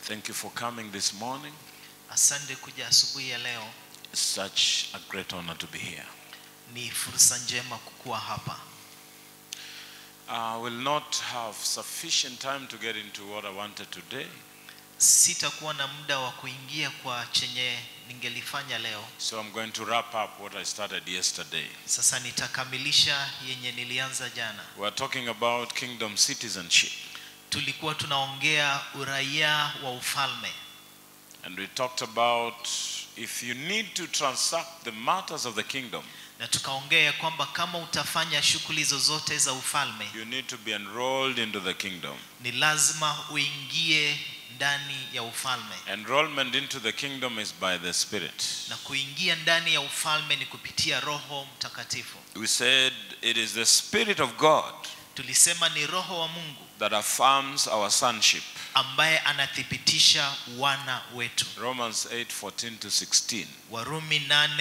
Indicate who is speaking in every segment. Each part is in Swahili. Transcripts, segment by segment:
Speaker 1: Thank you for coming this morning.
Speaker 2: Asante kuja asubuhi ya leo.
Speaker 1: It's such a great honor to be here.
Speaker 2: Ni fursa njema kukuwa hapa.
Speaker 1: I will not have sufficient time to get into what I wanted today,
Speaker 2: Sitakuwa na muda wa kuingia kwa chenye ningelifanya leo.
Speaker 1: so I'm going to wrap up what I started yesterday.
Speaker 2: Sasa nitakamilisha yenye nilianza jana.
Speaker 1: We're talking about kingdom citizenship,
Speaker 2: Tulikuwa tunaongea uraia wa ufalme
Speaker 1: and we talked about if you need to transact the matters of the kingdom,
Speaker 2: na tukaongea ya kwamba kama utafanya shughuli zozote za ufalme
Speaker 1: you need to be enrolled into the kingdom.
Speaker 2: ni lazima uingie ndani ya ufalme,
Speaker 1: Enrollment into the kingdom is by the Spirit.
Speaker 2: na kuingia ndani ya ufalme ni kupitia Roho Mtakatifu.
Speaker 1: We said it is the Spirit of God
Speaker 2: Tulisema ni Roho wa Mungu
Speaker 1: that affirms our sonship.
Speaker 2: ambaye anathibitisha wana wetu.
Speaker 1: Romans 8 14 to 16.
Speaker 2: Warumi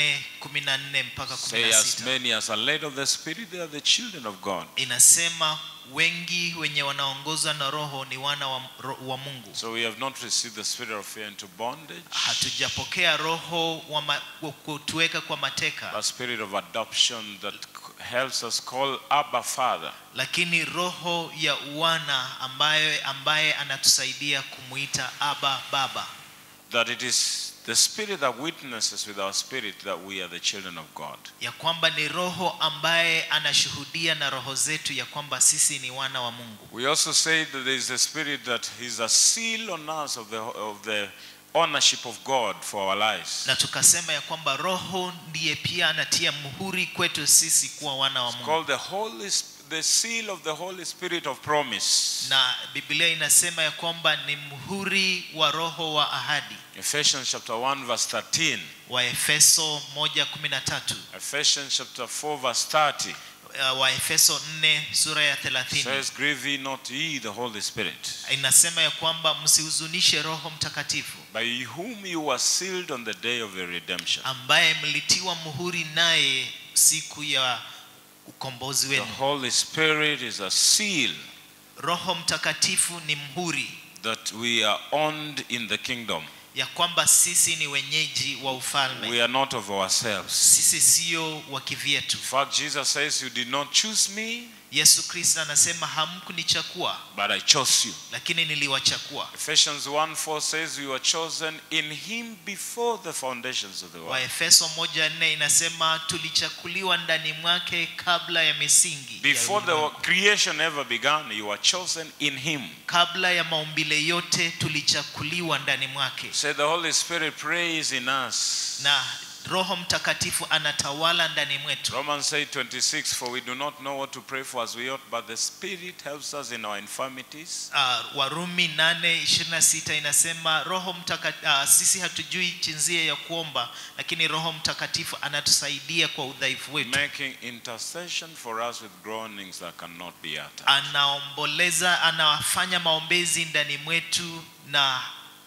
Speaker 2: 8:14 mpaka
Speaker 1: Say, as
Speaker 2: 16
Speaker 1: many as are led of the Spirit, they are the children of God.
Speaker 2: inasema wengi wenye wanaongozwa na Roho ni wana wa, ro- wa Mungu.
Speaker 1: So we have not received the spirit of fear into bondage,
Speaker 2: Hatujapokea roho wa ma, wa kutuweka kwa mateka,
Speaker 1: but spirit of adoption that c- helps us call Abba Father.
Speaker 2: lakini roho ya uwana ambaye, ambaye anatusaidia kumuita Aba Baba,
Speaker 1: That it is the spirit that witnesses with our spirit that we are the children of God.
Speaker 2: ya kwamba ni roho ambaye anashuhudia na roho zetu ya kwamba sisi ni wana wa Mungu.
Speaker 1: We also say that there is a spirit that is a seal on us of the, of the ownership of God for our lives.
Speaker 2: na tukasema ya kwamba roho ndiye pia anatia muhuri kwetu sisi kuwa wana wa
Speaker 1: It's
Speaker 2: Mungu
Speaker 1: called the Holy, Sp- the seal of the Holy Spirit of promise.
Speaker 2: na Biblia inasema ya kwamba ni muhuri wa roho wa ahadi
Speaker 1: Ephesians chapter 1 verse 13.
Speaker 2: wa Efeso 1:13
Speaker 1: Ephesians chapter 4 verse 30
Speaker 2: uh, wa Efeso 4 sura ya 30
Speaker 1: says, Grieve ye not ye the Holy Spirit,
Speaker 2: inasema ya kwamba msihuzunishe Roho Mtakatifu
Speaker 1: by whom you were sealed on the day of your redemption.
Speaker 2: ambaye mlitiwa muhuri naye siku ya ukombozi
Speaker 1: The
Speaker 2: wenu.
Speaker 1: Holy Spirit is a seal
Speaker 2: Roho Mtakatifu ni mhuri
Speaker 1: that we are owned in the kingdom.
Speaker 2: ya kwamba sisi ni wenyeji wa ufalme.
Speaker 1: We are not of ourselves.
Speaker 2: sisi sio wa kivyetu.
Speaker 1: In fact, Jesus says, You did not choose me,
Speaker 2: Yesu Kristo anasema hamkunichakua,
Speaker 1: but I chose you.
Speaker 2: lakini niliwachakua.
Speaker 1: Ephesians 1 4 says, You were chosen in him before the foundations of the world.
Speaker 2: Waefeso moja nne inasema tulichakuliwa ndani mwake kabla ya misingi ya
Speaker 1: Before the
Speaker 2: ulimwengu.
Speaker 1: creation ever began, you were chosen in him.
Speaker 2: kabla ya maumbile yote tulichakuliwa ndani mwake,
Speaker 1: Say the Holy Spirit prays in us.
Speaker 2: na Roho Mtakatifu anatawala ndani mwetu.
Speaker 1: Romans 8:26 For we do not know what to pray for as we ought, but the Spirit helps us in our infirmities.
Speaker 2: Uh, Warumi 8:26 inasema Roho Mtakatifu, uh, sisi hatujui jinsia ya kuomba, lakini Roho Mtakatifu anatusaidia kwa udhaifu wetu.
Speaker 1: Making intercession for us with groanings that cannot be uttered.
Speaker 2: anaomboleza anafanya maombezi ndani mwetu na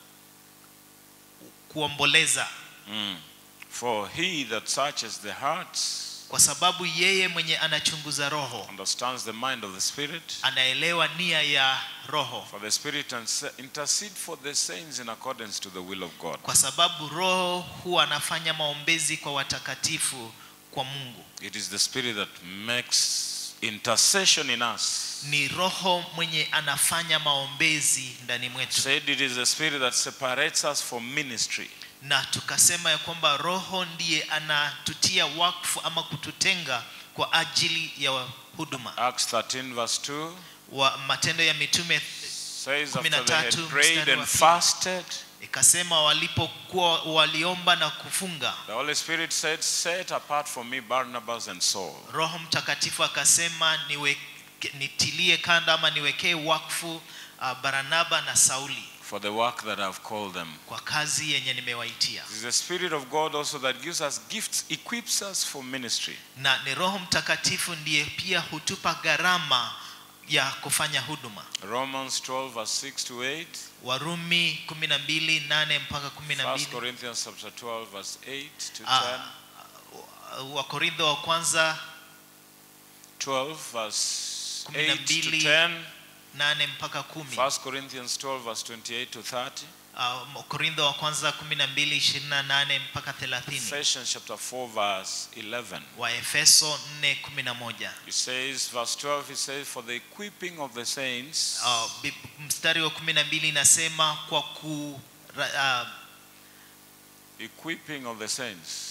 Speaker 2: kuomboleza
Speaker 1: Mm. For he that searches the hearts
Speaker 2: kwa sababu yeye mwenye anachunguza roho
Speaker 1: understands the mind of the Spirit.
Speaker 2: anaelewa nia ya roho
Speaker 1: For the Spirit inse- intercede for the saints in accordance to the will of God.
Speaker 2: kwa sababu roho huwa anafanya maombezi kwa watakatifu kwa Mungu
Speaker 1: It is the Spirit that makes intercession in us.
Speaker 2: ni roho mwenye anafanya maombezi ndani mwetu
Speaker 1: Said it is the Spirit that separates us from ministry.
Speaker 2: na tukasema ya kwamba roho ndiye anatutia wakfu ama kututenga kwa ajili ya huduma
Speaker 1: Acts 13 verse 2
Speaker 2: wa matendo ya mitume
Speaker 1: says
Speaker 2: Kumi
Speaker 1: after
Speaker 2: na
Speaker 1: they had
Speaker 2: tatu,
Speaker 1: prayed
Speaker 2: mstari wa
Speaker 1: and
Speaker 2: pili.
Speaker 1: fasted,
Speaker 2: ikasema walipokuwa waliomba na kufunga
Speaker 1: the Holy Spirit said, Set apart for me Barnabas and Saul.
Speaker 2: roho mtakatifu akasema niwe, nitilie kando ama niwekee wakfu uh, baranaba na sauli
Speaker 1: For the work that I've called them.
Speaker 2: kwa kazi yenye nimewaitia
Speaker 1: It is the Spirit of God also that gives us gifts, equips us for ministry.
Speaker 2: na ni roho mtakatifu ndiye pia hutupa gharama ya kufanya huduma
Speaker 1: Romans 12 verse 6 to 8.
Speaker 2: warumi 12 8 mpaka
Speaker 1: 1
Speaker 2: 12
Speaker 1: Corinthians chapter 12 verse 8 to 10.
Speaker 2: Ah, wakorintho wa kwanza
Speaker 1: 12 verse
Speaker 2: Kumi na
Speaker 1: 8 to
Speaker 2: mbili.
Speaker 1: 10.
Speaker 2: nane mpaka kumi
Speaker 1: 1 Corinthians 12, verse 28 to 30.
Speaker 2: uh, korintho wa kwanza kumi na mbili ishirini na nane mpaka thelathini
Speaker 1: Ephesians chapter 4, verse 11.
Speaker 2: waefeso nne kumi na moja
Speaker 1: It says, verse 12, it says, For the equipping of the saints,
Speaker 2: uh, bi- mstari wa kumi na mbili inasema kwa ku ra- uh,
Speaker 1: equipping of the saints.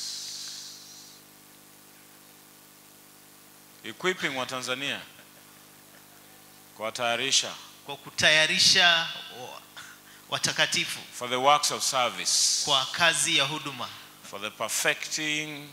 Speaker 1: Equipping wa Tanzania. Kuwatayarisha
Speaker 2: kwa kutayarisha wa- watakatifu
Speaker 1: for the works of service,
Speaker 2: kwa kazi ya huduma
Speaker 1: for the perfecting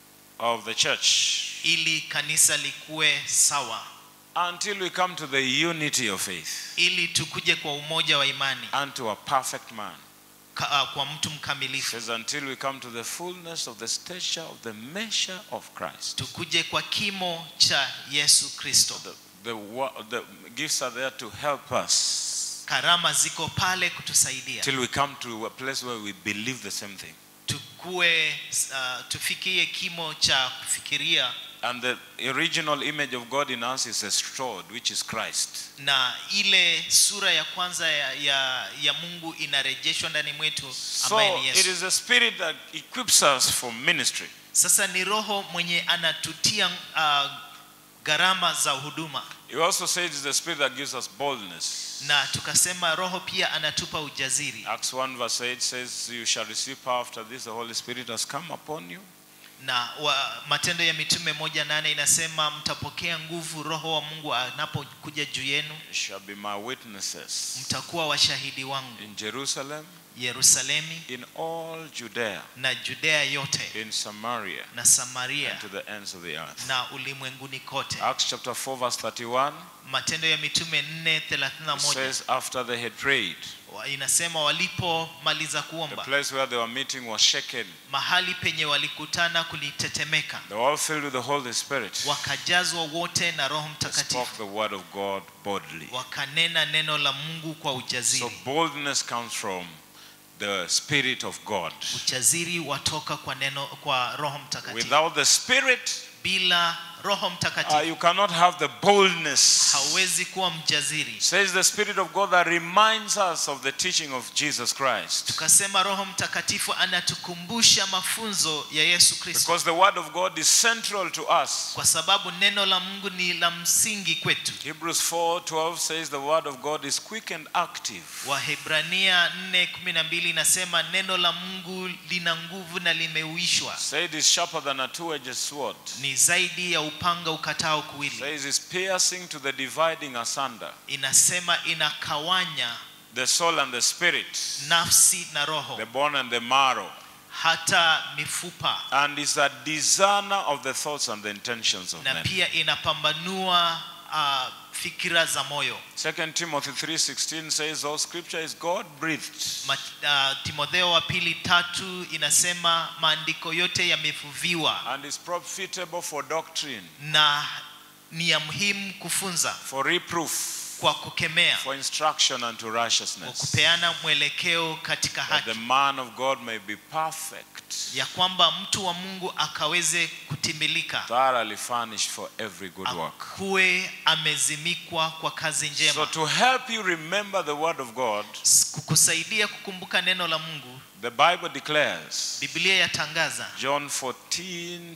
Speaker 1: of the church,
Speaker 2: ili kanisa likuwe sawa
Speaker 1: until we come to the unity of faith,
Speaker 2: ili tukuje kwa umoja wa imani
Speaker 1: unto a perfect man.
Speaker 2: ka, uh, kwa mtu
Speaker 1: It
Speaker 2: mkamilifu
Speaker 1: says, until we come to the fullness of the stature of the measure of Christ.
Speaker 2: tukuje kwa kimo cha yesu kristo
Speaker 1: The, the, wa- the gifts are there to help us
Speaker 2: karama ziko pale kutusaidia
Speaker 1: till we come to a place where we believe the same thing.
Speaker 2: tukue uh, tufikie kimo cha kufikiria
Speaker 1: And the original image of God in us is restored, which is Christ.
Speaker 2: na ile sura ya kwanza ya, ya, ya mungu inarejeshwa ndani mwetu ambaye
Speaker 1: So
Speaker 2: ni
Speaker 1: it
Speaker 2: yesu
Speaker 1: is the spirit that equips us for ministry.
Speaker 2: sasa ni roho mwenye anatutia uh, gharama za huduma
Speaker 1: He also says it's the spirit that gives us boldness.
Speaker 2: na tukasema roho pia anatupa ujaziri
Speaker 1: Acts 1 verse 8 says, You shall receive power after this, the Holy Spirit has come upon you.
Speaker 2: na wa, matendo ya mitume moja nane inasema mtapokea nguvu roho wa mungu anapokuja juu yenu
Speaker 1: You shall be my witnesses
Speaker 2: mtakuwa washahidi wangu
Speaker 1: in Jerusalem,
Speaker 2: yerusalemi
Speaker 1: in all Judea,
Speaker 2: na judea yote
Speaker 1: in Samaria,
Speaker 2: na samaria
Speaker 1: and to the ends of the earth.
Speaker 2: na ulimwenguni kote
Speaker 1: Acts chapter 4 verse 31
Speaker 2: matendo ya mitume 4:31
Speaker 1: says, After they had prayed,
Speaker 2: wa- inasema walipomaliza
Speaker 1: the
Speaker 2: kuomba
Speaker 1: place where they were meeting was shaken.
Speaker 2: mahali penye walikutana kulitetemeka
Speaker 1: They were all filled with the Holy Spirit.
Speaker 2: wakajazwa wote na roho
Speaker 1: They
Speaker 2: mtakatifu
Speaker 1: spoke the word of God boldly.
Speaker 2: wakanena neno la mungu kwa
Speaker 1: So
Speaker 2: ujaziri
Speaker 1: boldness comes from the Spirit of God.
Speaker 2: ujaziri watoka kwa neno kwa roho mtakatifu
Speaker 1: Without the Spirit,
Speaker 2: bila roho
Speaker 1: uh,
Speaker 2: mtakatifu
Speaker 1: you cannot have the boldness.
Speaker 2: hauwezi kuwa mjaziri
Speaker 1: Says the Spirit of God that reminds us of the teaching of Jesus Christ.
Speaker 2: tukasema roho mtakatifu anatukumbusha mafunzo ya yesu kristo
Speaker 1: Because the Word of God is central to us.
Speaker 2: kwa sababu neno la mungu ni la msingi kwetu
Speaker 1: Hebrews 4:12 says the Word of God is quick and active.
Speaker 2: wahebrania 4:12 inasema neno la mungu lina nguvu na limeuishwa
Speaker 1: Say it is sharper than a two-edged sword.
Speaker 2: ni zaidi ya upanga ukatao kuwili
Speaker 1: Says it's piercing to the dividing asunder,
Speaker 2: inasema inakawanya
Speaker 1: the soul and the spirit,
Speaker 2: nafsi na roho
Speaker 1: the bone and the marrow,
Speaker 2: hata mifupa
Speaker 1: and is a discerner of the thoughts and the intentions of
Speaker 2: na
Speaker 1: men.
Speaker 2: pia inapambanua uh, fikira za moyo
Speaker 1: 2 Timothy 3:16 says all scripture is God breathed
Speaker 2: Ma, uh, timotheo wa pili tatu inasema maandiko yote yamevuviwa
Speaker 1: and is profitable for doctrine,
Speaker 2: na ni ya muhimu kufunza
Speaker 1: for reproof,
Speaker 2: kwa kukemea
Speaker 1: for instruction unto
Speaker 2: kwa
Speaker 1: righteousness,
Speaker 2: kupeana mwelekeo katika
Speaker 1: that the
Speaker 2: haki
Speaker 1: man of God may be perfect,
Speaker 2: ya kwamba mtu wa mungu akaweze kutimilika
Speaker 1: thoroughly furnished for every good work.
Speaker 2: akuwe amezimikwa kwa kazi
Speaker 1: So
Speaker 2: njema
Speaker 1: to help you remember the word of God,
Speaker 2: S- kukusaidia kukumbuka neno la mungu
Speaker 1: the Bible declares
Speaker 2: biblia yatangaza
Speaker 1: John 14,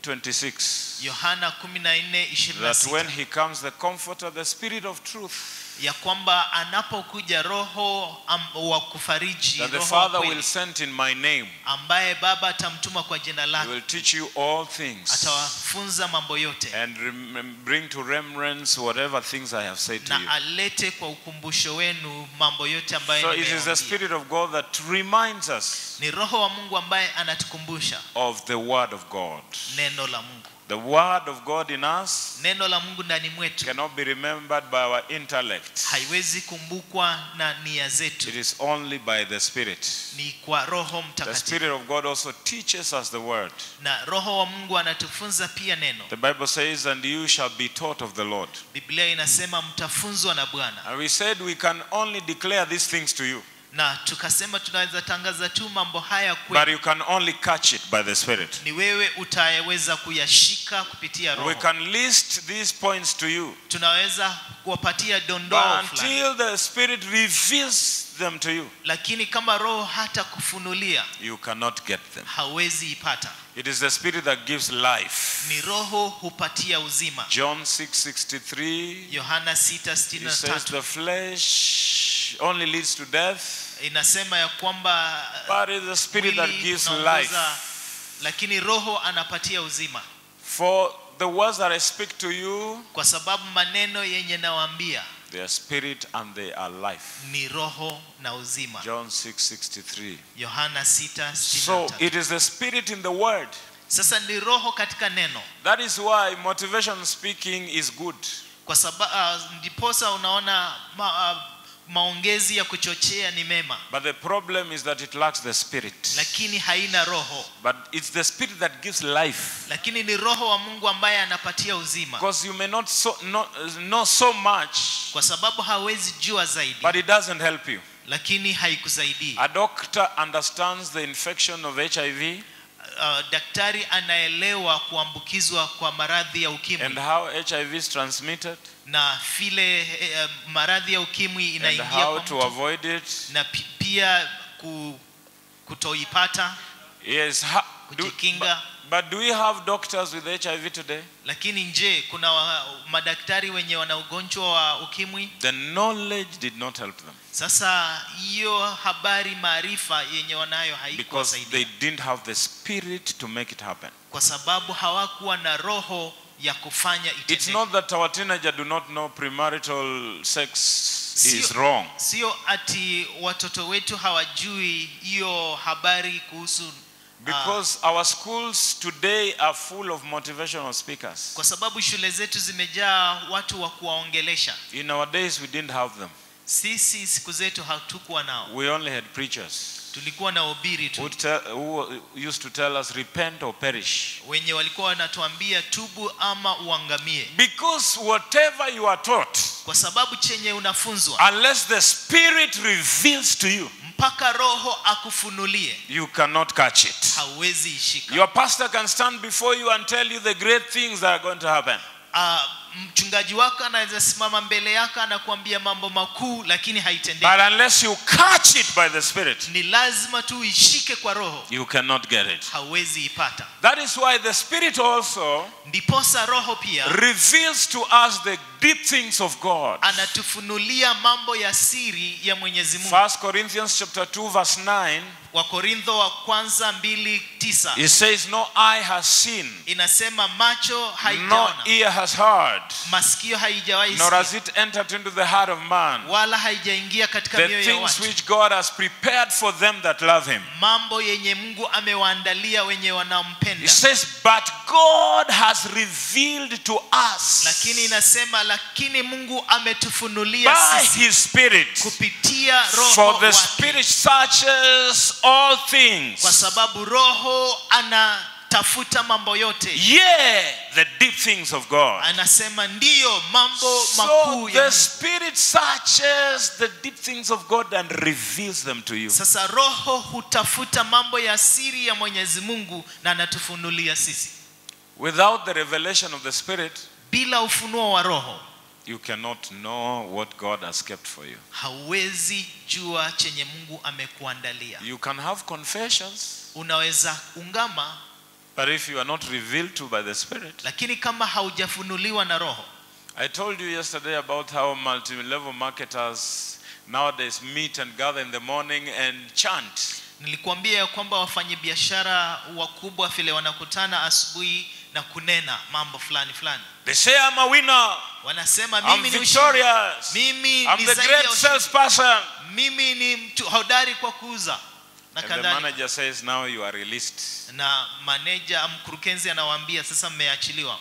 Speaker 1: 26.
Speaker 2: yohana 14:26
Speaker 1: That when he comes, the comforter, the spirit of truth,
Speaker 2: ya kwamba anapokuja roho am, wa kufariji
Speaker 1: that the
Speaker 2: roho wa
Speaker 1: Father
Speaker 2: kweli,
Speaker 1: will send in my name,
Speaker 2: ambaye baba atamtuma kwa jina
Speaker 1: he
Speaker 2: lake
Speaker 1: will teach you all things
Speaker 2: atawafunza mambo yote
Speaker 1: and rem- bring to remembrance whatever things I have said to you.
Speaker 2: na alete kwa ukumbusho wenu mambo yote ambayo
Speaker 1: So it is the
Speaker 2: nimewaambia.
Speaker 1: Spirit of God that reminds us
Speaker 2: ni roho wa mungu ambaye anatukumbusha
Speaker 1: of the Word of God.
Speaker 2: neno la mungu
Speaker 1: The Word of God in us
Speaker 2: neno la mungu ndani mwetu
Speaker 1: cannot be remembered by our intellect,
Speaker 2: haiwezi kumbukwa na nia
Speaker 1: it
Speaker 2: zetu
Speaker 1: is only by the Spirit.
Speaker 2: ni kwa roho
Speaker 1: The
Speaker 2: mtakatifu
Speaker 1: Spirit of God also teaches us the Word.
Speaker 2: na roho wa mungu anatufunza pia neno
Speaker 1: The Bible says, And you shall be taught of the Lord.
Speaker 2: biblia inasema mtafunzwa na bwana
Speaker 1: And we said we can only declare these things to you
Speaker 2: na tukasema tunaweza tangaza tu mambo haya
Speaker 1: but
Speaker 2: kweli
Speaker 1: you can only catch it by the Spirit.
Speaker 2: ni wewe utayeweza kuyashika kupitia
Speaker 1: We
Speaker 2: roho
Speaker 1: can list these points to you.
Speaker 2: tunaweza kuwapatia dondoo
Speaker 1: But
Speaker 2: fulani
Speaker 1: until the Spirit reveals them to you,
Speaker 2: lakini kama roho hata kufunulia
Speaker 1: you cannot get them.
Speaker 2: hawezi ipata
Speaker 1: It is the Spirit that gives life.
Speaker 2: ni roho hupatia uzima
Speaker 1: John 6:63
Speaker 2: yohana
Speaker 1: it says
Speaker 2: 6:63
Speaker 1: the flesh only leads to death,
Speaker 2: inasema ya kwamba
Speaker 1: but it is the Spirit that
Speaker 2: mwili
Speaker 1: gives
Speaker 2: unaongoza,
Speaker 1: life.
Speaker 2: lakini roho anapatia uzima
Speaker 1: For the words that I speak to you,
Speaker 2: kwa sababu maneno yenye nawaambia
Speaker 1: they are spirit and they are life.
Speaker 2: ni roho na uzima
Speaker 1: John 6:63.
Speaker 2: yohana
Speaker 1: So
Speaker 2: 6:63
Speaker 1: it is the spirit in the word.
Speaker 2: sasa ni roho katika neno
Speaker 1: That is why motivation speaking is good.
Speaker 2: kwa sababu uh, ndiposa unaona ma, uh, maongezi ya kuchochea ni mema
Speaker 1: But the problem is that it lacks the spirit.
Speaker 2: lakini haina roho
Speaker 1: But it's the spirit that gives life.
Speaker 2: lakini ni roho wa mungu ambaye anapatia uzima
Speaker 1: Because you may not so, not, know so much,
Speaker 2: kwa sababu hawezi jua zaidi
Speaker 1: but it doesn't help you.
Speaker 2: lakini haikusaidii
Speaker 1: A doctor understands the infection of HIV
Speaker 2: uh, daktari anaelewa kuambukizwa kwa maradhi ya
Speaker 1: and
Speaker 2: ukimwi
Speaker 1: how HIV is transmitted
Speaker 2: na vile eh, maradhi ya ukimwi
Speaker 1: and
Speaker 2: inaingia
Speaker 1: how
Speaker 2: kwa
Speaker 1: to
Speaker 2: mtu
Speaker 1: avoid it.
Speaker 2: na pi- pia ku, kutoipata
Speaker 1: Yes. Ha, do,
Speaker 2: kujikinga
Speaker 1: but do we have doctors with HIV today?
Speaker 2: lakini je kuna wa, madaktari wenye wana ugonjwa wa ukimwi
Speaker 1: The knowledge did not help them
Speaker 2: sasa hiyo habari maarifa yenye wanayo
Speaker 1: because they
Speaker 2: haikuwasaidia
Speaker 1: didn't have the spirit to make it happen.
Speaker 2: kwa sababu hawakuwa na roho ya kufanya
Speaker 1: It's
Speaker 2: itendeke.
Speaker 1: not that our teenager do not know premarital sex is
Speaker 2: Sio-
Speaker 1: wrong.
Speaker 2: sio ati watoto wetu hawajui hiyo habari kuhusu
Speaker 1: Because our schools today are full of motivational speakers.
Speaker 2: kwa sababu shule zetu zimejaa watu wa kuwaongelesha
Speaker 1: In our days, we didn't have them.
Speaker 2: sisi siku zetu hatukuwa nao
Speaker 1: We only had preachers
Speaker 2: tulikuwa na ubiri
Speaker 1: who,
Speaker 2: tu
Speaker 1: tell, who used to tell us, repent or perish.
Speaker 2: wenye walikuwa wanatuambia tubu ama uangamie
Speaker 1: Because whatever you are taught,
Speaker 2: kwa sababu chenye unafunzwa
Speaker 1: unless the Spirit reveals to you,
Speaker 2: mpaka roho akufunulie
Speaker 1: you cannot catch it.
Speaker 2: hauwezi ishika
Speaker 1: Your pastor can stand before you and tell you the great things that are going to happen.
Speaker 2: Ah, mchungaji wako anaweza simama mbele yako anakuambia mambo makuu lakini haitendeki
Speaker 1: But unless you catch it by the Spirit,
Speaker 2: ni lazima tu uishike kwa roho
Speaker 1: you cannot get it.
Speaker 2: hauwezi ipata
Speaker 1: That is why the Spirit also
Speaker 2: ndiposa roho pia
Speaker 1: reveals to us the deep things of God.
Speaker 2: anatufunulia mambo ya siri ya mwenyezi mungu
Speaker 1: 1 Corinthians chapter 2 verse 9
Speaker 2: wakorintho wa kwanza mbili tisa
Speaker 1: it says no eye has seen
Speaker 2: inasema macho
Speaker 1: no
Speaker 2: haijaona
Speaker 1: ear has heard
Speaker 2: masikio haijawahi
Speaker 1: nor
Speaker 2: sikia,
Speaker 1: has it entered into the heart of man
Speaker 2: wala haijaingia katika
Speaker 1: the
Speaker 2: mioyo ya
Speaker 1: things
Speaker 2: watu
Speaker 1: which God has prepared for them that love him.
Speaker 2: mambo yenye mungu amewaandalia wenye
Speaker 1: It
Speaker 2: wanampenda
Speaker 1: says but God has revealed to us
Speaker 2: lakini inasema lakini mungu ametufunulia
Speaker 1: by
Speaker 2: sisi
Speaker 1: his spirit
Speaker 2: kupitia roho
Speaker 1: for the
Speaker 2: wake.
Speaker 1: spirit searches all
Speaker 2: kwa
Speaker 1: things
Speaker 2: sababu roho anatafuta mambo yote
Speaker 1: yeah the deep things of God
Speaker 2: anasema ndiyo mambo
Speaker 1: So
Speaker 2: makuu ya
Speaker 1: the
Speaker 2: Mungu.
Speaker 1: Spirit searches the deep things of God and reveals them to you.
Speaker 2: sasa roho hutafuta mambo ya siri ya mwenyezi mungu na anatufunulia sisi
Speaker 1: Without the revelation of the Spirit,
Speaker 2: bila ufunuo wa roho
Speaker 1: you cannot know what God has kept for you.
Speaker 2: hauwezi jua chenye mungu amekuandalia
Speaker 1: You can have confessions,
Speaker 2: unaweza ungama
Speaker 1: but if you are not revealed to by the Spirit,
Speaker 2: lakini kama haujafunuliwa na roho
Speaker 1: I told you yesterday about how multi-level marketers nowadays meet and gather in the morning and chant.
Speaker 2: nilikuambia ya kwamba wafanyabiashara wakubwa vile wanakutana asubuhi na kunena mambo fulani fulani
Speaker 1: They say, I'm a winner.
Speaker 2: wanasema
Speaker 1: I'm
Speaker 2: mimi ni ushindi.
Speaker 1: victorious.
Speaker 2: mimi
Speaker 1: I'm
Speaker 2: ni
Speaker 1: the
Speaker 2: zaidi
Speaker 1: great
Speaker 2: ya ushindi.
Speaker 1: salesperson.
Speaker 2: mimi ni mtu hodari kwa kuuza na
Speaker 1: And the
Speaker 2: kadhalika
Speaker 1: manager says, now you are released.
Speaker 2: na maneja mkurugenzi anawaambia sasa mmeachiliwa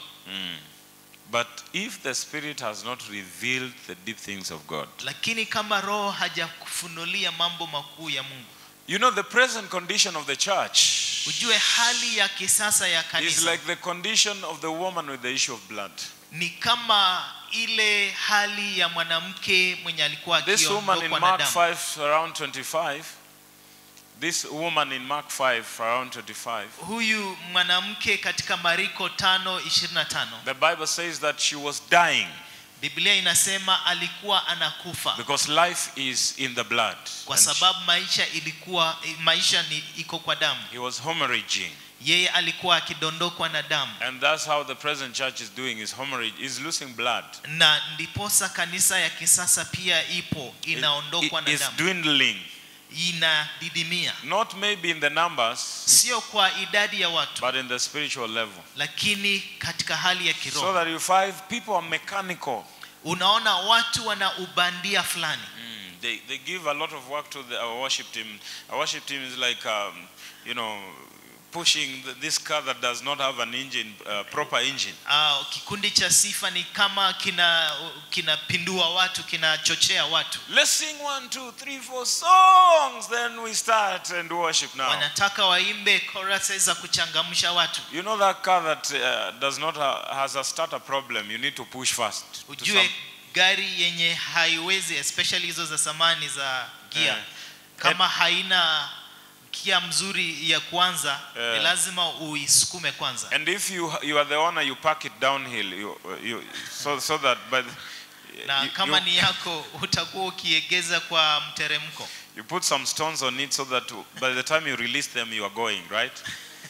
Speaker 1: But if the Spirit has not revealed the deep things of God,
Speaker 2: lakini kama roho hajakufunulia mambo makuu ya mungu
Speaker 1: you know, the present condition of the church
Speaker 2: ujue hali ya kisasa ya
Speaker 1: is
Speaker 2: kanisa
Speaker 1: like the condition of the woman with the issue of blood.
Speaker 2: ni kama ile hali ya mwanamke mwenye alikuwa
Speaker 1: This woman in
Speaker 2: akiondokwa na
Speaker 1: Mark
Speaker 2: damu
Speaker 1: 5, around 25, this woman in Mark 5, around 25,
Speaker 2: huyu mwanamke katika mariko tano ishirini na tano
Speaker 1: the Bible says that she was dying
Speaker 2: biblia inasema alikuwa anakufa
Speaker 1: because life is in the blood.
Speaker 2: kwa
Speaker 1: And
Speaker 2: sababu maisha ilikuwa maisha ni iko kwa damu
Speaker 1: he was hemorrhaging.
Speaker 2: yeye alikuwa akidondokwa na damu
Speaker 1: And that's how the present church is doing is hemorrhage, is losing blood.
Speaker 2: na ndiposa kanisa ya kisasa pia ipo
Speaker 1: It-
Speaker 2: inaondokwa
Speaker 1: it
Speaker 2: na
Speaker 1: is
Speaker 2: damu
Speaker 1: dwindling.
Speaker 2: inadidimia
Speaker 1: Not maybe in the numbers,
Speaker 2: sio kwa idadi ya watu
Speaker 1: but in the spiritual level.
Speaker 2: lakini katika hali ya
Speaker 1: So
Speaker 2: kiroho
Speaker 1: that you find people are mechanical.
Speaker 2: unaona watu wana ubandia fulani
Speaker 1: Mm, They, they give a lot of work to the, our worship team. Our worship team is like, um, you know, pushing the, this car that does not have an engine, uh, proper engine.
Speaker 2: uh, kikundi cha sifa ni kama kina kinapindua watu kinachochea watu
Speaker 1: Let's sing one, two, three, four songs, then we start and worship now.
Speaker 2: wanataka waimbe choruses za kuchangamsha watu
Speaker 1: You know that car that uh, does not ha- has a starter problem. You need to push fast. to
Speaker 2: ujue
Speaker 1: some-
Speaker 2: gari yenye haiwezi especially hizo za samani za gia
Speaker 1: Eh.
Speaker 2: kama haina kia mzuri ya kwanza
Speaker 1: Eh.
Speaker 2: ni lazima uisukume kwanza
Speaker 1: And if you you are the owner, you park it downhill. You, you so so that by the,
Speaker 2: na
Speaker 1: you,
Speaker 2: kama
Speaker 1: you,
Speaker 2: ni yako utakuwa ukiegeza kwa mteremko
Speaker 1: you put some stones on it so that by the time you release them, you are going right.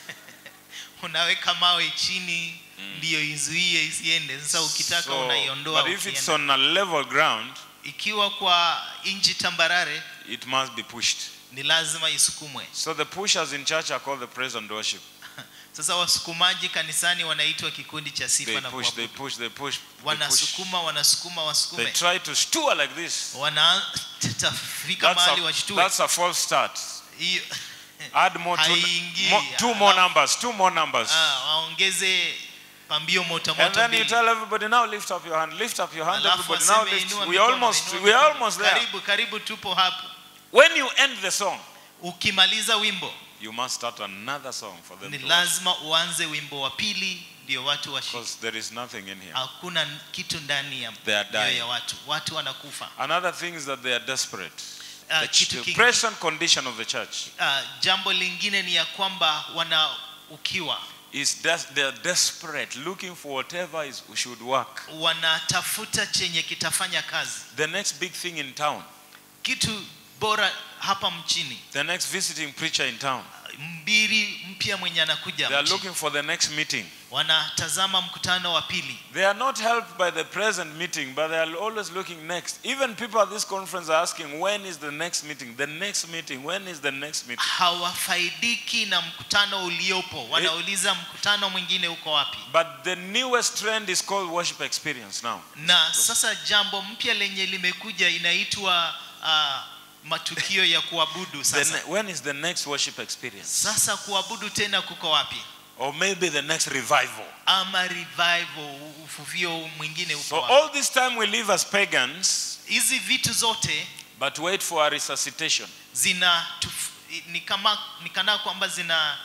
Speaker 2: unaweka mawe chini ndiyo izuie isiende sasa ukitaka
Speaker 1: So,
Speaker 2: unaiondoa
Speaker 1: but if it's
Speaker 2: ukienda.
Speaker 1: on a level ground,
Speaker 2: ikiwa kwa nchi tambarare
Speaker 1: it must be pushed.
Speaker 2: ni lazima isukumwe
Speaker 1: So the pushers in church are called the praise and worship.
Speaker 2: sasa wasukumaji kanisani wanaitwa kikundi cha sifa
Speaker 1: They
Speaker 2: na
Speaker 1: push, they
Speaker 2: kuabudu.
Speaker 1: push, they push, they push.
Speaker 2: wanasukuma wanasukuma
Speaker 1: They
Speaker 2: wasukume
Speaker 1: try to stew like this.
Speaker 2: wanatafika
Speaker 1: That's
Speaker 2: mahali
Speaker 1: a,
Speaker 2: washtue
Speaker 1: that's a false start.
Speaker 2: hiyo
Speaker 1: Add more,
Speaker 2: Haingii.
Speaker 1: two, more two more
Speaker 2: Alafu-
Speaker 1: numbers, two more numbers.
Speaker 2: ah, waongeze pambio moto
Speaker 1: And
Speaker 2: moto
Speaker 1: then you
Speaker 2: mbili
Speaker 1: tell everybody now lift up your hand, lift up your hand,
Speaker 2: Alafu
Speaker 1: everybody now
Speaker 2: aseme
Speaker 1: lift.
Speaker 2: inua
Speaker 1: We
Speaker 2: mikono,
Speaker 1: almost,
Speaker 2: inua
Speaker 1: we are
Speaker 2: mikono.
Speaker 1: almost there.
Speaker 2: karibu karibu tupo hapo
Speaker 1: When you end the song,
Speaker 2: ukimaliza wimbo
Speaker 1: you must start another song for them
Speaker 2: ni
Speaker 1: to worship.
Speaker 2: lazima uanze wimbo wa pili ndio watu washike
Speaker 1: Because there is nothing in here.
Speaker 2: hakuna kitu ndani ya
Speaker 1: They are
Speaker 2: mioyo
Speaker 1: dying.
Speaker 2: ya watu watu wanakufa
Speaker 1: Another thing is that they are desperate.
Speaker 2: Ah,
Speaker 1: The,
Speaker 2: kitu
Speaker 1: ch- the
Speaker 2: kingi-
Speaker 1: present condition of the church
Speaker 2: ah, jambo lingine ni ya kwamba wana ukiwa
Speaker 1: is des- they are desperate, looking for whatever is should work.
Speaker 2: wanatafuta chenye kitafanya kazi
Speaker 1: The next big thing in town,
Speaker 2: kitu bora hapa mchini
Speaker 1: the next visiting preacher in town.
Speaker 2: mbiri mpya mwenye anakuja
Speaker 1: They are
Speaker 2: mchini.
Speaker 1: looking for the next meeting.
Speaker 2: wanatazama mkutano wa pili
Speaker 1: They are not helped by the present meeting, but they are always looking next. Even people at this conference are asking, when is the next meeting? The next meeting, when is the next meeting?
Speaker 2: hawafaidiki na mkutano uliopo wanauliza mkutano mwingine uko wapi
Speaker 1: But the newest trend is called worship experience now.
Speaker 2: na sasa jambo mpya lenye limekuja inaitwa uh, matukio ya kuabudu
Speaker 1: The
Speaker 2: sasa
Speaker 1: ne- when is the next worship experience?
Speaker 2: sasa kuabudu tena kuko wapi
Speaker 1: Or maybe the next revival.
Speaker 2: ama revival ufuvio mwingine uko
Speaker 1: So
Speaker 2: wapi
Speaker 1: all this time we live as pagans,
Speaker 2: hizi vitu zote
Speaker 1: but wait for a resuscitation.
Speaker 2: zina tuf, ni kama ni kana kwamba zina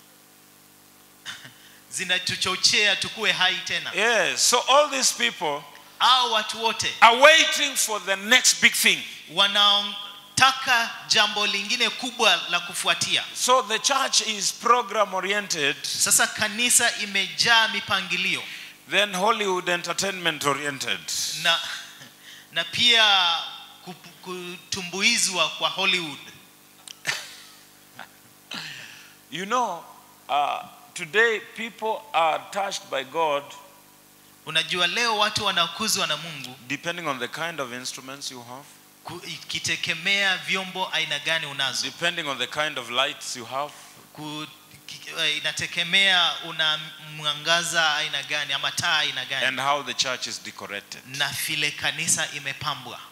Speaker 2: zinatuchochea tukue hai tena
Speaker 1: Yes. So all these people
Speaker 2: au watu wote
Speaker 1: are waiting for the next big thing.
Speaker 2: wanaotaka jambo lingine kubwa la kufuatia
Speaker 1: So the church is program oriented,
Speaker 2: sasa kanisa imejaa mipangilio
Speaker 1: then Hollywood entertainment oriented.
Speaker 2: na na pia kup- kutumbuizwa kwa hollywood
Speaker 1: You know, uh, today people are touched by God
Speaker 2: unajua leo watu wanakuzwa na mungu
Speaker 1: depending on the kind of instruments you have,
Speaker 2: ku- ikitegemea vyombo aina gani unazo
Speaker 1: depending on the kind of lights you have,
Speaker 2: Ku- ki- eh, inategemea una mwangaza aina gani ama taa aina gani
Speaker 1: and how the church is decorated.
Speaker 2: na vile kanisa imepambwa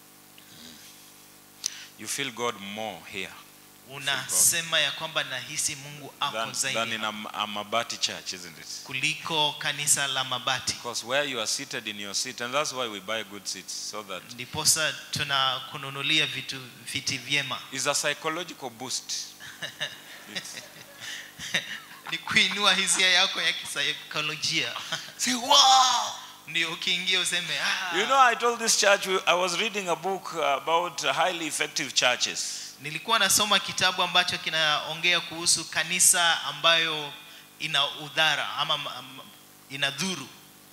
Speaker 1: You feel God more here
Speaker 2: unasema ya kwamba nahisi mungu ako
Speaker 1: than,
Speaker 2: zaidi
Speaker 1: than in
Speaker 2: hapa
Speaker 1: a, a Mabati church, isn't it?
Speaker 2: kuliko kanisa la mabati
Speaker 1: Because where you are seated in your seat, and that's why we buy good seats, so that
Speaker 2: ndiposa tunakununulia vitu viti vyema
Speaker 1: it's a psychological boost. It's-
Speaker 2: ni kuinua hisia yako ya kisaikolojia Say, wow! ndio ukiingia useme ah,
Speaker 1: You know, I told this church, we- I was reading a book about highly effective churches.
Speaker 2: nilikuwa nasoma kitabu ambacho kinaongea kuhusu kanisa ambayo ina udhara ama m- m- ina dhuru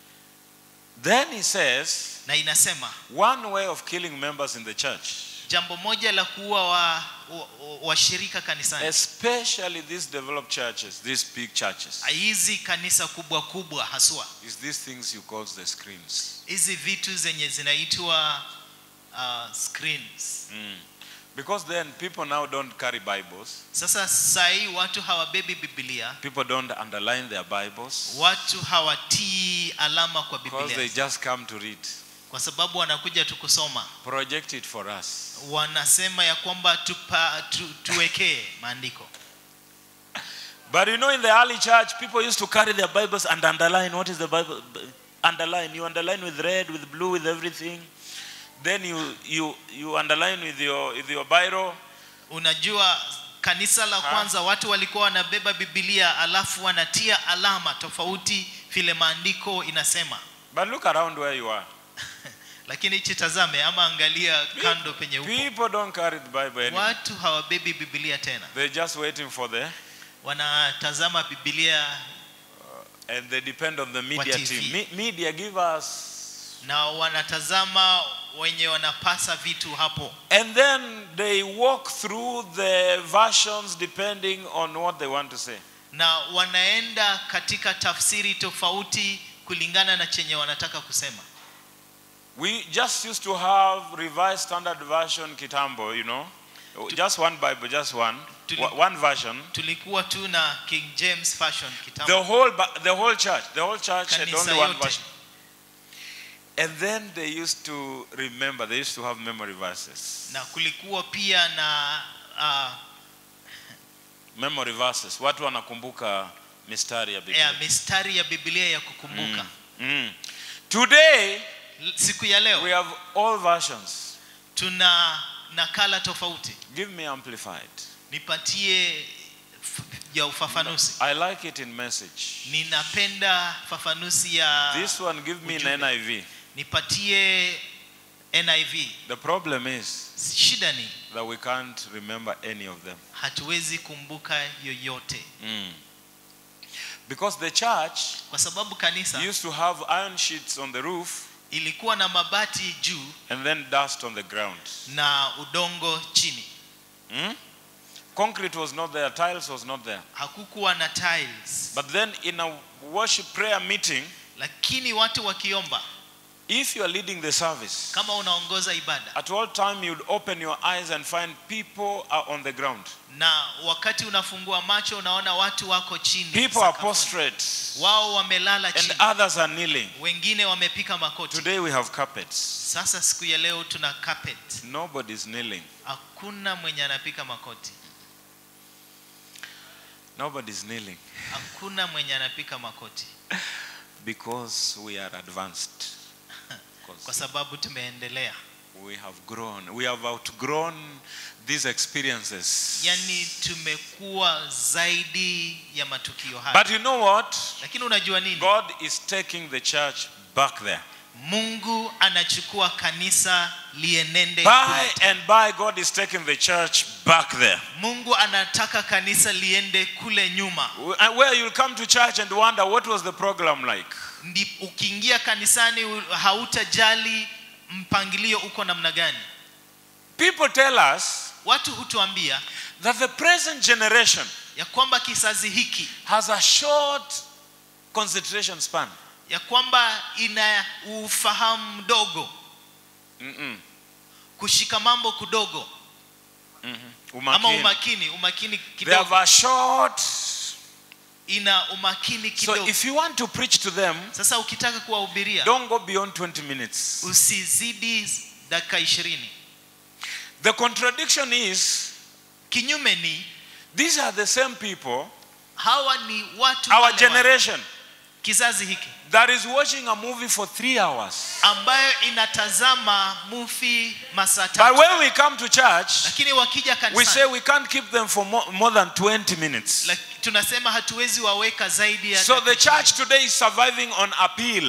Speaker 1: Then he says,
Speaker 2: na inasema
Speaker 1: one way of killing members in the church,
Speaker 2: jambo moja la kuua wa- wa- washirika kanisani
Speaker 1: especially these developed churches, these big churches,
Speaker 2: hizi kanisa kubwa kubwa haswa
Speaker 1: is these things you call the screens.
Speaker 2: hizi vitu zenye zinaitwa uh, screens
Speaker 1: Mm. Because then people now don't carry Bibles.
Speaker 2: sasa sahii watu hawabebi biblia
Speaker 1: People don't underline their Bibles
Speaker 2: watu hawatii alama kwa
Speaker 1: because they
Speaker 2: biblia
Speaker 1: just come to read.
Speaker 2: kwa sababu wanakuja tu kusoma
Speaker 1: Project it for us.
Speaker 2: wanasema ya kwamba tupa, tu, tuwekee maandiko
Speaker 1: But you know, in the early church, people used to carry their Bibles and underline. What is the Bible? Underline. You underline with red, with blue, with everything. Then you you you underline with your with your biro.
Speaker 2: unajua kanisa la
Speaker 1: Ha?
Speaker 2: kwanza watu walikuwa wanabeba bibilia alafu wanatia alama tofauti vile maandiko inasema
Speaker 1: But look around where you are.
Speaker 2: lakini hichi tazame ama angalia kando penye upo
Speaker 1: People don't carry the Bible anymore.
Speaker 2: watu hawabebi bibilia tena
Speaker 1: They're just waiting for the
Speaker 2: wanatazama bibilia
Speaker 1: and they depend on the media
Speaker 2: TV.
Speaker 1: team. Me- media give us
Speaker 2: na wanatazama wenye wanapasa vitu hapo
Speaker 1: and then they walk through the versions depending on what they want to say.
Speaker 2: na wanaenda katika tafsiri tofauti kulingana na chenye wanataka kusema
Speaker 1: We just used to have revised standard version kitambo, you know. Just one Bible, just one.
Speaker 2: Tuli-
Speaker 1: Wa- One version.
Speaker 2: tulikuwa tu na king james fashion
Speaker 1: The
Speaker 2: kitambo
Speaker 1: whole Bi- the whole church, the whole church had
Speaker 2: Kanisa
Speaker 1: only one
Speaker 2: yote.
Speaker 1: version. And then they used to remember, they used to have memory verses.
Speaker 2: na kulikuwa pia na uh,
Speaker 1: Memory verses. Watu wanakumbuka mistari ya Biblia.
Speaker 2: ya mistari ya biblia ya kukumbuka
Speaker 1: Mm. Today
Speaker 2: L- siku ya leo
Speaker 1: we have all versions.
Speaker 2: tuna nakala tofauti
Speaker 1: Give me amplified.
Speaker 2: nipatie f- ya ufafanuzi
Speaker 1: I like it in message.
Speaker 2: ninapenda fafanuzi ya
Speaker 1: This one give me in
Speaker 2: ujumbe.
Speaker 1: NIV.
Speaker 2: nipatie niv
Speaker 1: The problem is
Speaker 2: shida ni
Speaker 1: that we can't remember any of them.
Speaker 2: hatuwezi kumbuka yoyote
Speaker 1: Mm. Because the church
Speaker 2: kwa sababu kanisa
Speaker 1: used to have iron sheets on the roof
Speaker 2: ilikuwa na mabati juu
Speaker 1: and then dust on the ground.
Speaker 2: na udongo chini
Speaker 1: Mm? Concrete was not there, tiles was not there.
Speaker 2: hakukuwa na tiles
Speaker 1: But then in a worship prayer meeting,
Speaker 2: lakini watu wakiomba
Speaker 1: if you are leading the service,
Speaker 2: kama unaongoza ibada
Speaker 1: at all time you'd open your eyes and find people are on the ground.
Speaker 2: na wakati unafungua macho unaona watu wako chini
Speaker 1: People are
Speaker 2: sakafuni.
Speaker 1: prostrate
Speaker 2: wao wamelala
Speaker 1: and
Speaker 2: chini
Speaker 1: others are kneeling.
Speaker 2: wengine wamepika makoti
Speaker 1: Today we have carpets.
Speaker 2: sasa siku ya leo tuna carpet
Speaker 1: Nobody's kneeling.
Speaker 2: hakuna mwenye anapika makoti
Speaker 1: Nobody's kneeling
Speaker 2: hakuna mwenye anapika makoti
Speaker 1: because we are advanced.
Speaker 2: kwa
Speaker 1: 'Cause
Speaker 2: sababu tumeendelea
Speaker 1: we have grown. We have outgrown these experiences.
Speaker 2: yani tumekuwa zaidi ya matukio haya
Speaker 1: But you know what?
Speaker 2: lakini unajua nini
Speaker 1: God is taking the church back there.
Speaker 2: mungu anachukua kanisa lienende kule.
Speaker 1: By and by, God is taking the church back there.
Speaker 2: mungu anataka kanisa liende kule nyuma
Speaker 1: And Where you'll come to church and wonder what was the program like.
Speaker 2: Ndi, ukiingia kanisani u- hautajali mpangilio uko namna gani
Speaker 1: People tell us
Speaker 2: watu hutuambia
Speaker 1: that the present generation
Speaker 2: ya kwamba kizazi hiki
Speaker 1: has a short concentration span.
Speaker 2: ya kwamba ina ufahamu mdogo
Speaker 1: Mm-mm.
Speaker 2: kushika mambo kudogo ama
Speaker 1: Umakini.
Speaker 2: umakini umakini
Speaker 1: They have
Speaker 2: kidogo
Speaker 1: a short.
Speaker 2: ina umakini
Speaker 1: So
Speaker 2: kidogo
Speaker 1: if you want to preach to them,
Speaker 2: sasa ukitaka kuwahubiria
Speaker 1: don't go beyond 20 minutes.
Speaker 2: usizidi dakika ishirini
Speaker 1: The contradiction is
Speaker 2: kinyume ni
Speaker 1: these are the same people,
Speaker 2: hawa ni watu
Speaker 1: our
Speaker 2: wale wale.
Speaker 1: generation,
Speaker 2: kizazi hiki
Speaker 1: that is watching a movie for three hours.
Speaker 2: ambayo inatazama mufi masaa
Speaker 1: But
Speaker 2: tatu
Speaker 1: when we come to church,
Speaker 2: lakini wakija
Speaker 1: we say
Speaker 2: kanisani
Speaker 1: we can't keep them for more, more than 20 minutes.
Speaker 2: lak- tunasema hatuwezi waweka zaidi ya
Speaker 1: So
Speaker 2: dakika
Speaker 1: the church today is surviving on appeal.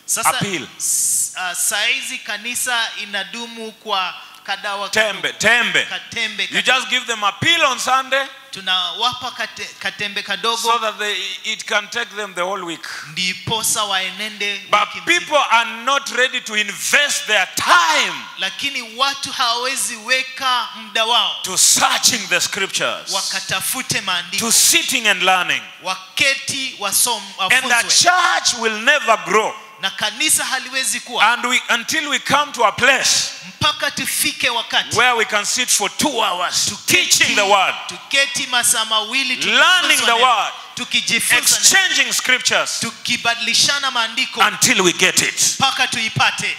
Speaker 2: sasa
Speaker 1: Appeal.
Speaker 2: s- uh, saizi kanisa inadumu kwa kadawa
Speaker 1: tembe
Speaker 2: kadogo.
Speaker 1: tembe
Speaker 2: katembe
Speaker 1: you
Speaker 2: kadogo.
Speaker 1: just give them a pill on sunday
Speaker 2: tunawapa kate, katembe kadogo
Speaker 1: so that they, it can take them the whole week
Speaker 2: ndiposa waenende
Speaker 1: but
Speaker 2: wiki mzima.
Speaker 1: people are not ready to invest their time
Speaker 2: lakini watu hawawezi weka muda wao
Speaker 1: to searching the scriptures
Speaker 2: wakatafute maandiko
Speaker 1: to sitting and learning
Speaker 2: waketi wasom,
Speaker 1: and the
Speaker 2: wafunzwe
Speaker 1: church will never grow
Speaker 2: na kanisa haliwezi kuwa
Speaker 1: and we until we come to a place
Speaker 2: mpaka tufike wakati
Speaker 1: where we can sit for two hours
Speaker 2: tuketi-
Speaker 1: teaching the word
Speaker 2: tuketi masaa mawili
Speaker 1: Learning
Speaker 2: tukifunzwa
Speaker 1: the
Speaker 2: neno,
Speaker 1: word.
Speaker 2: tukijifunza neno,
Speaker 1: exchanging scriptures
Speaker 2: tukibadilishana maandiko
Speaker 1: until we get it
Speaker 2: mpaka tuipate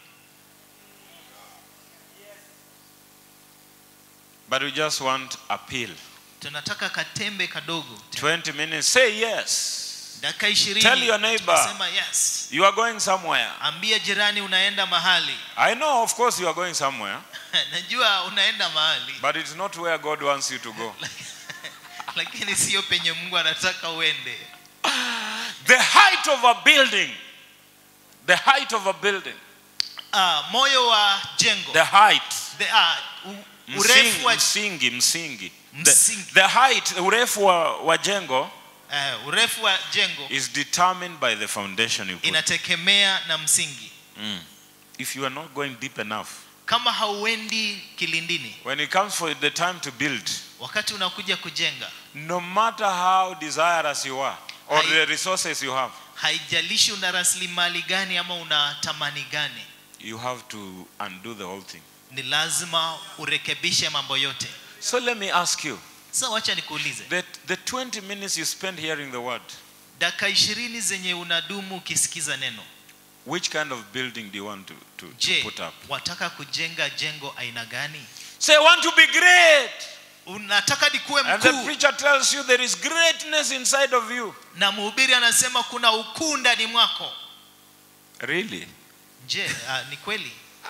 Speaker 1: but we just want a pill
Speaker 2: tunataka katembe kadogo
Speaker 1: 20 minutes say yes
Speaker 2: dakika ishirini
Speaker 1: Tell your neighbor.
Speaker 2: tunasema yes
Speaker 1: you are going somewhere
Speaker 2: ambia jirani unaenda mahali
Speaker 1: i know of course you are going somewhere
Speaker 2: najua unaenda mahali
Speaker 1: but it's not where god wants you to go
Speaker 2: lakini sio penye mungu anataka uende
Speaker 1: the height of a building the height of a building
Speaker 2: Ah, moyo wa jengo
Speaker 1: the height
Speaker 2: the, ah, u-
Speaker 1: msingi
Speaker 2: urefu wa
Speaker 1: msingi msingi
Speaker 2: Msingi.
Speaker 1: the, the height urefu wa, wa jengo
Speaker 2: eh, urefu wa jengo
Speaker 1: is determined by the foundation you put
Speaker 2: inategemea na msingi
Speaker 1: Mm. if you are not going deep enough
Speaker 2: kama hauendi kilindini
Speaker 1: when it comes for the time to build
Speaker 2: wakati unakuja kujenga
Speaker 1: no matter how desirous you are or
Speaker 2: Hai-
Speaker 1: the resources you have
Speaker 2: haijalishi una rasilimali gani ama una tamani gani
Speaker 1: you have to undo the whole thing
Speaker 2: ni lazima urekebishe mambo yote
Speaker 1: so let me ask you
Speaker 2: sasa wacha nikuulize
Speaker 1: the, the 20 minutes you spend hearing the word
Speaker 2: dakika ishirini zenye unadumu ukisikiza neno
Speaker 1: which kind of building do you want to, to, to
Speaker 2: je
Speaker 1: put up
Speaker 2: wataka kujenga jengo aina gani
Speaker 1: say i want to be great
Speaker 2: unataka nikuwe
Speaker 1: and the
Speaker 2: mkuu
Speaker 1: preacher tells you there is greatness inside of you
Speaker 2: na mhubiri anasema kuna ukuu ndani mwako
Speaker 1: really
Speaker 2: je uh, ni kweli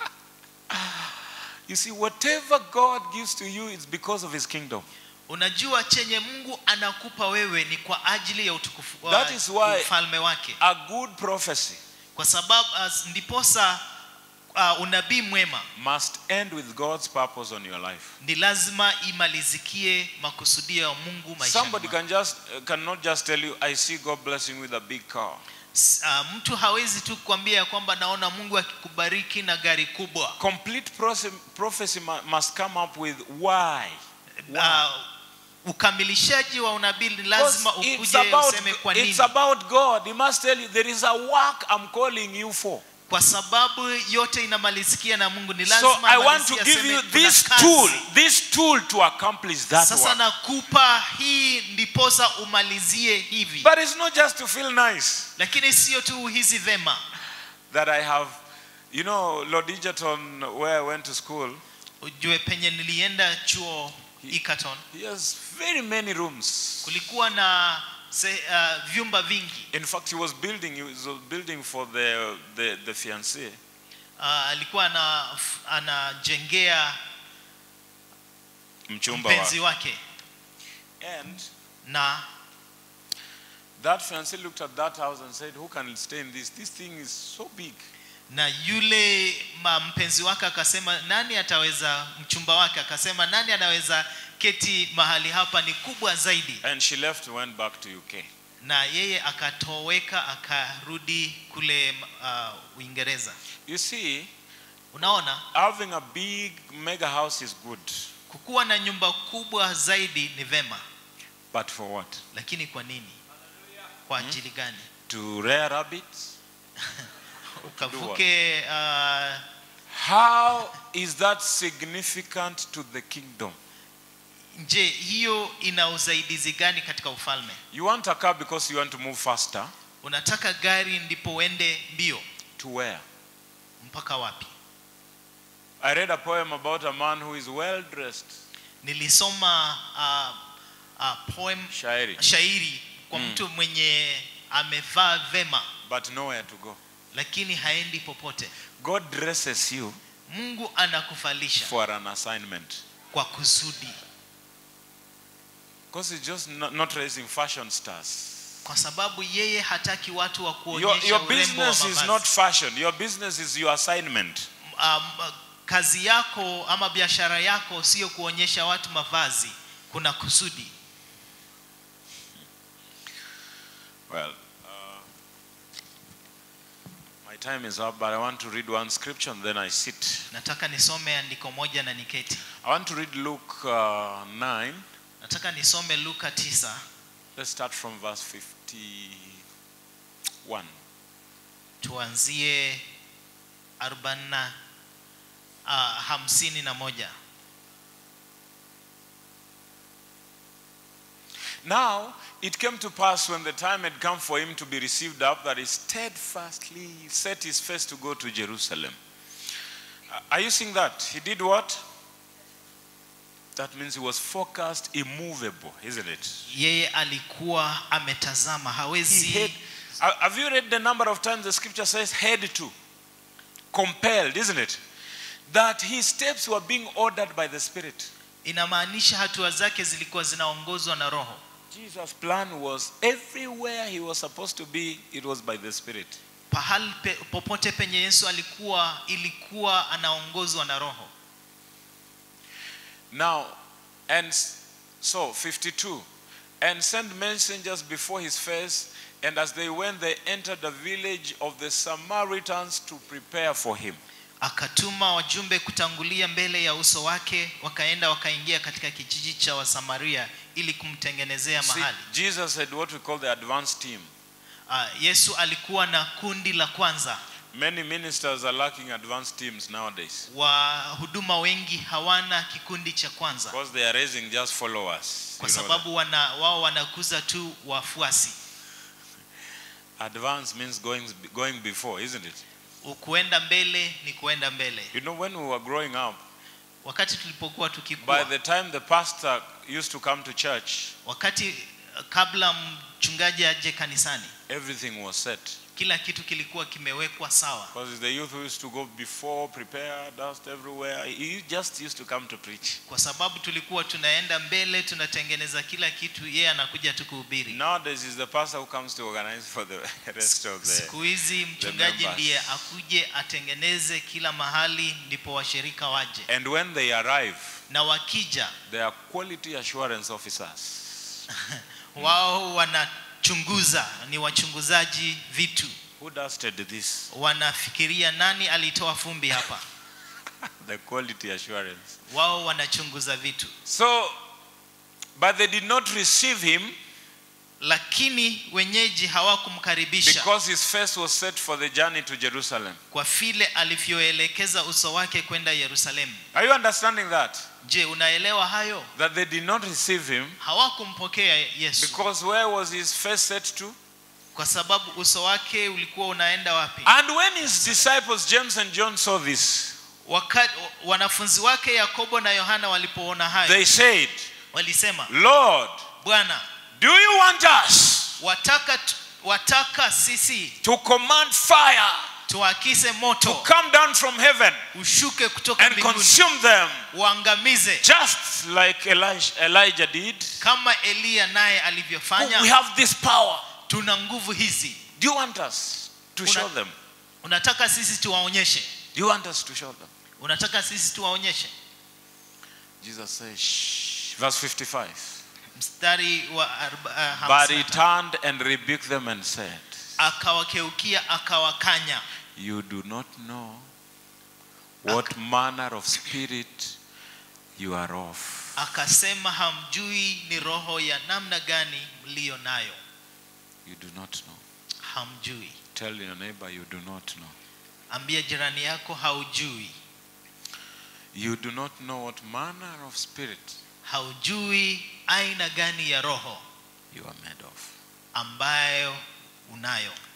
Speaker 1: you see whatever god gives to you is because of his kingdom
Speaker 2: unajua chenye mungu anakupa wewe ni kwa ajili ya utukufu wa
Speaker 1: That is why-
Speaker 2: ufalme wake
Speaker 1: a good prophecy
Speaker 2: kwa sababu uh, ndiposa uh, unabii mwema
Speaker 1: must end with god's purpose on your life
Speaker 2: ni lazima imalizikie makusudio ya mungu maishani
Speaker 1: somebody
Speaker 2: mwako.
Speaker 1: can just uh, cannot just tell you i see god blessing with a big car
Speaker 2: S- uh, mtu hawezi tu kuambia ya kwamba naona mungu akikubariki na gari kubwa
Speaker 1: complete prophecy, prophecy mu- must come up with why
Speaker 2: uh, ukamilishaji wa unabii ni
Speaker 1: Because
Speaker 2: lazima
Speaker 1: it's
Speaker 2: ukuje
Speaker 1: about,
Speaker 2: useme kwa nini
Speaker 1: it's about god he must tell you there is a work i'm calling you for
Speaker 2: kwa sababu yote inamalizikia na mungu ni
Speaker 1: so
Speaker 2: lazima
Speaker 1: i want to
Speaker 2: amalizie
Speaker 1: give
Speaker 2: aseme
Speaker 1: you
Speaker 2: kuna
Speaker 1: this
Speaker 2: kazi.
Speaker 1: tool this tool to accomplish that
Speaker 2: sasa
Speaker 1: work
Speaker 2: nakupa hii ndiposa umalizie hivi
Speaker 1: but it's not just to feel nice
Speaker 2: lakini sio tu hizi vema
Speaker 1: that i have you know lord Egerton, where i went to school
Speaker 2: ujue penye nilienda chuo Egerton
Speaker 1: he has very many rooms
Speaker 2: kulikuwa na se, uh, vyumba vingi
Speaker 1: in fact he was building he was building for the the, the fiancé
Speaker 2: uh, alikuwa ana, f- anajengea
Speaker 1: mchumba
Speaker 2: mpenzi
Speaker 1: wa
Speaker 2: wake
Speaker 1: and
Speaker 2: na
Speaker 1: that fiancé looked at that house and said who can stay in this this thing is so big
Speaker 2: na yule ma mpenzi wake akasema nani ataweza mchumba wake akasema nani anaweza keti mahali hapa ni kubwa zaidi
Speaker 1: and she left and went back to uk
Speaker 2: na yeye akatoweka akarudi kule uh, uingereza
Speaker 1: you see
Speaker 2: unaona
Speaker 1: having a big mega house is good
Speaker 2: kukuwa na nyumba kubwa zaidi ni vema
Speaker 1: but for what
Speaker 2: lakini kwa nini kwa ajili gani
Speaker 1: to rear rabbits
Speaker 2: ukavuke uh,
Speaker 1: how is that significant to the kingdom
Speaker 2: je hiyo ina usaidizi gani katika ufalme
Speaker 1: you want a car because you want to move faster
Speaker 2: unataka gari ndipo uende mbio
Speaker 1: to where
Speaker 2: mpaka wapi
Speaker 1: i read a poem about a man who is well dressed
Speaker 2: nilisoma uh, uh, poem
Speaker 1: shairi
Speaker 2: shairi kwa
Speaker 1: Mm.
Speaker 2: mtu mwenye amevaa vema
Speaker 1: but nowhere to go
Speaker 2: lakini haendi popote
Speaker 1: god dresses you
Speaker 2: mungu anakufalisha
Speaker 1: for an assignment
Speaker 2: kwa kusudi
Speaker 1: because he's just not, not raising fashion stars
Speaker 2: kwa sababu yeye hataki watu wa
Speaker 1: Your,
Speaker 2: kuonyesha
Speaker 1: your
Speaker 2: urembo wa
Speaker 1: business is
Speaker 2: mavazi.
Speaker 1: not fashion. Your business is your assignment.
Speaker 2: um, kazi yako ama biashara yako sio kuonyesha watu mavazi kuna kusudi
Speaker 1: Well, uh, my time is up, but I want to read one scripture and then I sit.
Speaker 2: nataka nisome andiko moja na niketi
Speaker 1: I want to read Luke uh, 9.
Speaker 2: nataka nisome luka 9
Speaker 1: Let's start from verse 51.
Speaker 2: tuanzie 40 uh, hamsini na moja
Speaker 1: Now it came to pass when the time had come for him to be received up that he steadfastly set his face to go to Jerusalem. Uh, Are you seeing that? He did what? That means he was focused, immovable, isn't it?
Speaker 2: yeye alikuwa ametazama
Speaker 1: He
Speaker 2: hawezi
Speaker 1: had, Ha- have you read the number of times the scripture says had to? Compelled, isn't it? That his steps were being ordered by the Spirit.
Speaker 2: inamaanisha hatua zake zilikuwa zinaongozwa na roho
Speaker 1: Jesus' plan was everywhere he was supposed to be, it was by the Spirit.
Speaker 2: pahali pe, popote penye yesu alikuwa ilikuwa anaongozwa na roho
Speaker 1: Now, and s- so 52, and sent messengers before his face, and as they went, they entered the village of the Samaritans to prepare for him.
Speaker 2: akatuma wajumbe kutangulia mbele ya uso wake wakaenda wakaingia katika kijiji cha wasamaria ili kumtengenezea
Speaker 1: See,
Speaker 2: mahali
Speaker 1: Jesus had what we call the advanced team.
Speaker 2: uh, yesu alikuwa na kundi la kwanza
Speaker 1: Many ministers are lacking advanced teams nowadays
Speaker 2: wahuduma wengi hawana kikundi cha kwanza
Speaker 1: because they are raising just followers.
Speaker 2: kwa
Speaker 1: You know
Speaker 2: sababu wana, wao wanakuza tu wafuasi
Speaker 1: that. Advance means going, going before, isn't it?
Speaker 2: kuenda mbele ni kuenda mbele
Speaker 1: You know, when we were growing up,
Speaker 2: wakati tulipokuwa
Speaker 1: by
Speaker 2: tukikua
Speaker 1: the time the pastor used to come to church,
Speaker 2: wakati uh, kabla mchungaji aje kanisani
Speaker 1: everything was set.
Speaker 2: kila kitu kilikuwa kimewekwa sawa
Speaker 1: Because it's the youth who used to go before, prepare, dust everywhere. He just used to come to preach.
Speaker 2: kwa sababu tulikuwa tunaenda mbele tunatengeneza kila kitu yeye anakuja tu kuhubiri
Speaker 1: Nowadays, it's the pastor who comes to organize for the rest of the.
Speaker 2: siku hizi mchungaji
Speaker 1: members.
Speaker 2: ndiye akuje atengeneze kila mahali ndipo washirika waje
Speaker 1: And when they arrive,
Speaker 2: na wakija
Speaker 1: they are quality assurance officers.
Speaker 2: wao wanachunguza ni wachunguzaji vitu
Speaker 1: Who dusted this?
Speaker 2: wanafikiria nani alitoa fumbi hapa
Speaker 1: The quality assurance.
Speaker 2: wao wanachunguza vitu
Speaker 1: So, but they did not receive him
Speaker 2: lakini wenyeji hawakumkaribisha
Speaker 1: because his face was set for the journey to Jerusalem.
Speaker 2: kwa vile alivyoelekeza uso wake kwenda yerusalemu
Speaker 1: Are you understanding that?
Speaker 2: je unaelewa hayo
Speaker 1: That they did not receive him
Speaker 2: hawakumpokea yesu
Speaker 1: because where was his face set to?
Speaker 2: kwa sababu uso wake ulikuwa unaenda wapi
Speaker 1: And when his disciples, James and John, saw this,
Speaker 2: wakati wanafunzi wake yakobo na yohana walipoona hayo
Speaker 1: they said,
Speaker 2: walisema
Speaker 1: Lord,
Speaker 2: bwana
Speaker 1: do you want us
Speaker 2: wataka tu- wataka sisi
Speaker 1: to command fire
Speaker 2: tuakise
Speaker 1: to
Speaker 2: moto
Speaker 1: come down from heaven
Speaker 2: ushuke kutoka
Speaker 1: and
Speaker 2: mbinguni
Speaker 1: consume them
Speaker 2: uangamize
Speaker 1: just like Elijah, Elijah did?
Speaker 2: kama eliya naye alivyofanya
Speaker 1: We have this power.
Speaker 2: tuna nguvu hizi
Speaker 1: Do you want us to
Speaker 2: Una-
Speaker 1: show them?
Speaker 2: unataka sisi tuwaonyeshe
Speaker 1: Do you want us to show them?
Speaker 2: unataka sisi tuwaonyeshe
Speaker 1: Jesus says, Shh. Verse 55.
Speaker 2: mstari wa arba- uh,
Speaker 1: But
Speaker 2: hamsini
Speaker 1: he
Speaker 2: na tano.
Speaker 1: turned and rebuked them and said,
Speaker 2: akawakeukia akawakanya
Speaker 1: You do not know what manner of spirit you are of.
Speaker 2: akasema hamjui ni roho ya namna gani mliyo nayo
Speaker 1: You do not know.
Speaker 2: hamjui
Speaker 1: Tell your neighbor you do not know.
Speaker 2: ambia jirani yako haujui
Speaker 1: You do not know what manner of spirit
Speaker 2: haujui aina gani ya roho
Speaker 1: you are made of.
Speaker 2: ambayo unayo